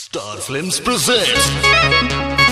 Star Films presents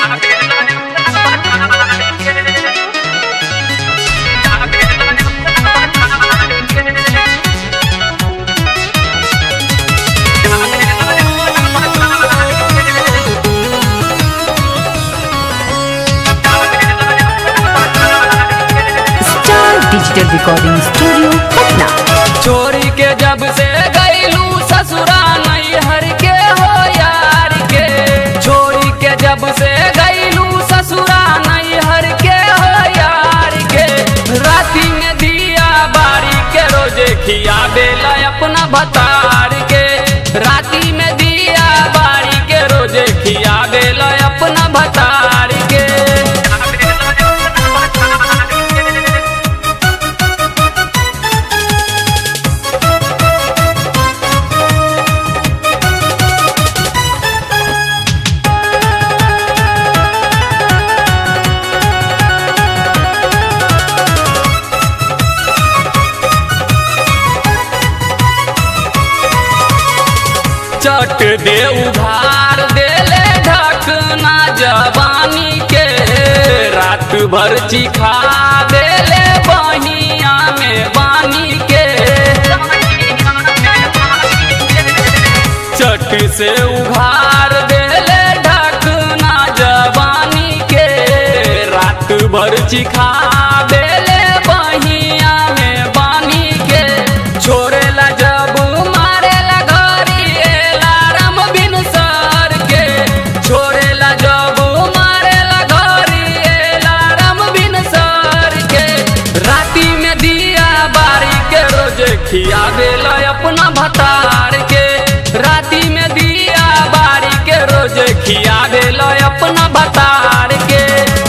star digital recording studio Patna छोरी के जब से गईलू ससुरा नैहर के हो यार के छोरी के जब से गईलू ससुरा नैहर के हो यार के राती में दिया बारी के रोजे खिया बेला अपना भतार के राती में दिया बारी के रोजे खिया बेला अपना भतार के चट दे उधार देले ढकना जवानी के रात भर चिखा देले बहिया में बानी के चट से उघार देले ढकना जवानी के रात भर चिखा देले बहिया में बानी के छोड़ेला जब मारेला घरी एला राम बिन सर के छोड़ेला जब मारेला घरी एला राम बिन सर के राती में दिया बारी के रोज खिया देला अपना भतार के राती में दिया बारी के रोज खिया देला अपना भतार के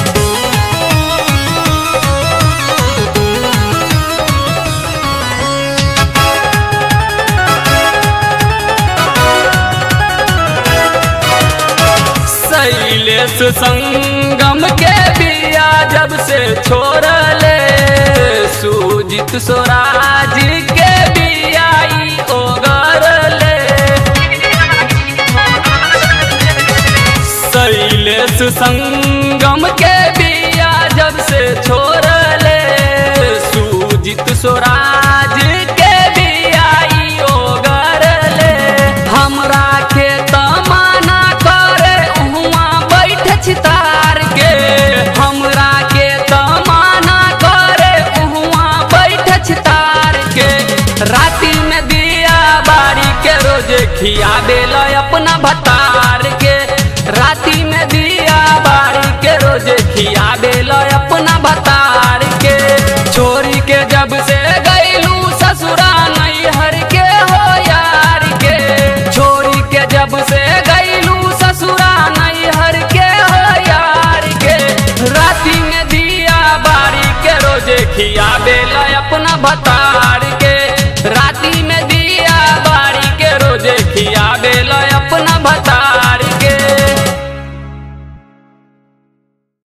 शैलेश संगम के बिया जब से छोड़ले सुजित स्वराज के बियाई ओगरले शैलेश संगम के बिया जब से छोड़ले सुजित स्वराज के बियाई ओगरले हमरा के तमाना करे उहुआ बैठ छितार के हमरा के तमाना करे उहुआ बैठ छितार के राती में दिया बारी के रोजे खिया देला अपना भतार के राती में दिया बारी के रोजे खिया देला अपना भतार के छोरी के जब से गईलू ससुरा नैहर के हो यार के छोरी के जब से गईलू ससुरा नैहर के हो यार के राती में दिया बारी के रोजे खिया देला अपना भता